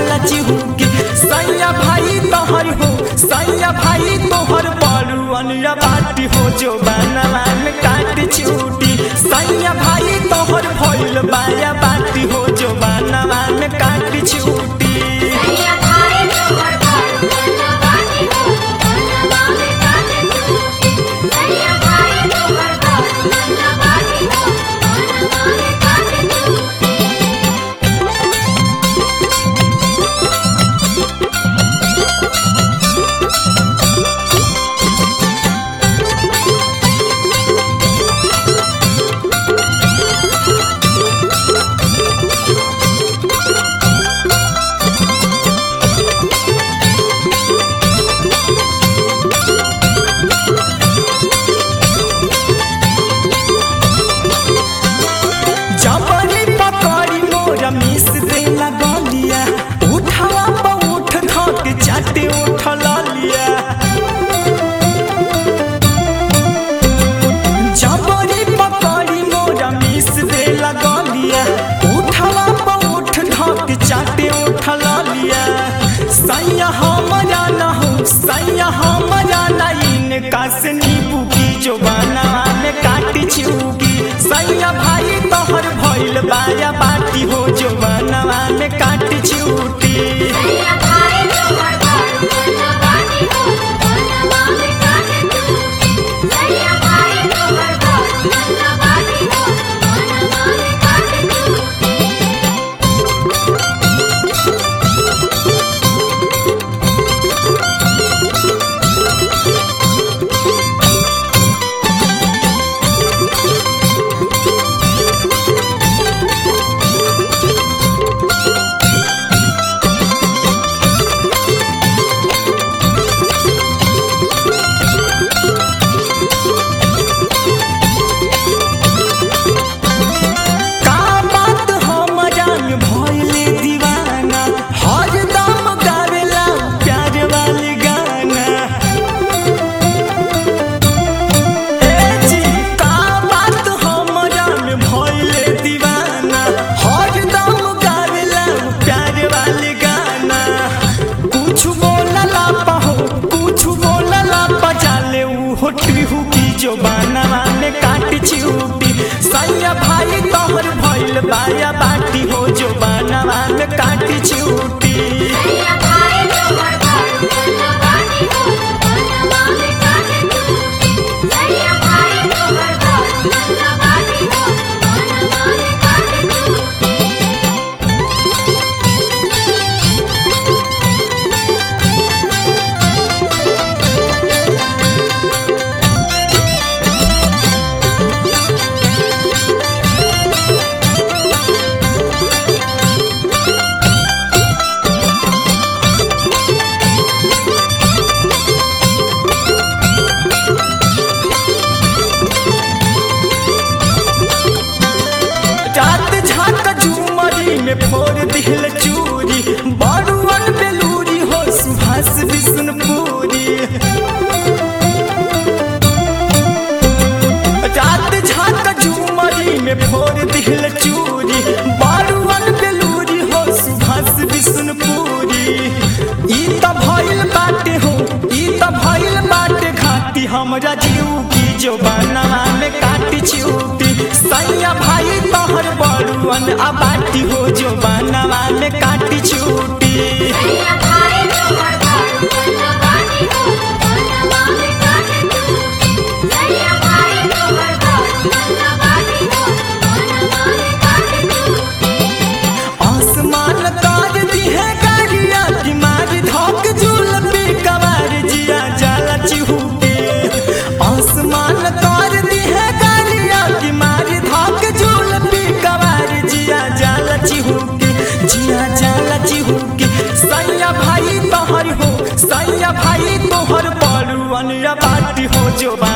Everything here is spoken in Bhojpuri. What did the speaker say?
जाला चिहुके सैया भाई तोहर हो सैया भाई तोहर बड़ुअन या बाटी हो जो बनवा में काट छूटी सैया भाई तोहर भइल बाया बाटी हो जो बनवा में काट छूटी सैया भाई तोहर बड़ुआ बाटी हो बनवा में काट छूटी सैया भाई तोहर बड़ुआ बाटी हो बनवा में काट छूटी जबरी पकड़ी मोर मिस दे लगलिया उठावा पर उठ धक चाटे उठ लिया जबरी पकड़ी मोर मिस दे लगलिया उठावा पर उठ धक चाटे उठ लिया सैया हमरा न हो सैया हमरा न इनका से नींबू की जो बनवा में काटी छिउकी सैया भाई तोहर भइल बाया बाटी हो जो बनवा में काटी छिउटी सैया भाई तोहर बड़ुआ बाटी हो बनवा में काट छूटी सैया भाई तोहर बड़ुआ बाटी हो बनवा में काट छूटी का बात हमरा में भइले दीवाना हरदम गावेला प्यार वाली गाना ए जी का बात हमरा में भइले दीवाना हरदम गावेला प्यार वाली गाना कुछ बोलला पाहो कुछ बोलला बजाले ऊ होटली हुकी जो बनवा में काट छिउटी सैया भाई तोहर भइल बाया बाटी हो जो बनवा में काट छिउटी सैया भाई तोहर बड़ुआ बाटी हो बनवा में काट छूटी सैया भाई तोहर बड़ुआ बाटी हो बनवा में काट छूटी रात झाक झूमरी में फोड़ दिल चूरी बड़ुअन बेलूरी हो सुभाष विष्णुपुरी रात झाक झूमरी में फोड़ दिल चूरी बड़ुअन बेलूरी हो सुभाष विष्णुपुरी ई त भइल बाटे हो ई त भइल बाटे घाटी हमरा जीव की जो बनवा में काटी छिउटी सैया भाई तोहर बड़ुअन आ बाटी हो जो बनवा में काटी छिउटी सैया भाई तोहर बड़ुआ बाटी हो बनवा में काट छूटी सैया भाई तोहर बड़ुआ बाटी हो बनवा में काट छूटी आसमान ताज दी है गाड़िया की मार धोक झूल पे कवार जिया जाला चिहुटे आसमान ताज दी है गाड़िया की मार धोक झूल पे कवार जिया जाला चिहुके जिया जाला चिहुके सैया भाई तोहर हो सैया भाई तोहर बड़ुअन या बाटी हो जो